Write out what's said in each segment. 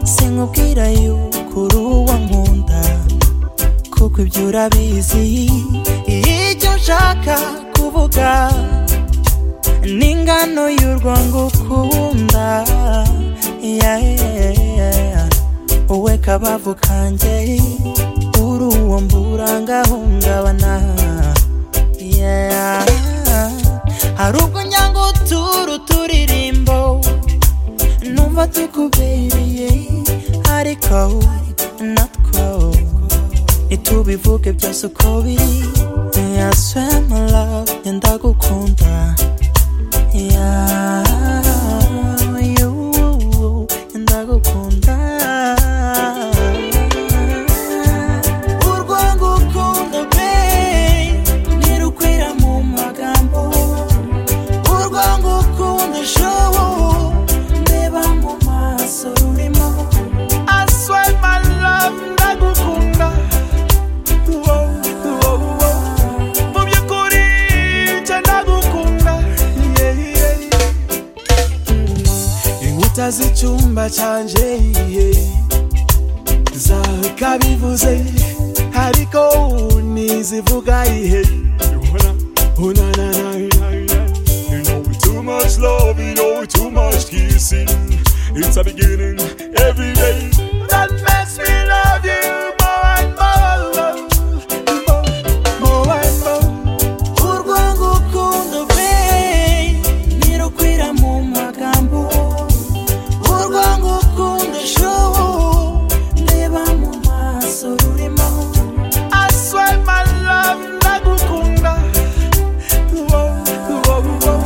sinkubwira yuko uri uwo nkunda kuko ibyo urabizi ibyo nshaka kuvuga n'ingano y'urwo ngukunda yeah, yeah, yeah. wowe kabavu kanjye uri uwo mburangahungabana yeah. hari ubwo nyanga utura uturirimbo numva tukubereye ariko natwo ntitubivuge byose uko biri Yeah, swear my love yenda gukunda Yeah, you, yenda gukunda urwo ngukunda babe ntirukwira mu magambo urwo ngukunda showo ndeba mu maso rurimo I swear my love ndagukunda Wow, wow, wow. mu by'ukuri nje ndagukunda Yeah, yeah, yeah. inkuta z'icyumba cyanjye zakabivuze ariko ntizivuga ihe Oh, na, na, na, na, na. You know we too much love, you know we too much kissing. It's a beginning every day. That makes me love you more and more, more, more and more. urwo ngukunda be ntirukwira mu magambo urwo ngukunda showo ndeba mu maso rurimo I swear my love ndagukunda. Wow, wow, wow.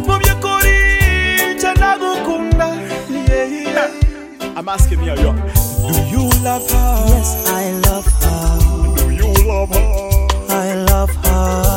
Mu by'ukuri nje ndagukunda. Yeah, yeah. I'm asking you, yo, do you love her? yes i love her Do you love her? i love her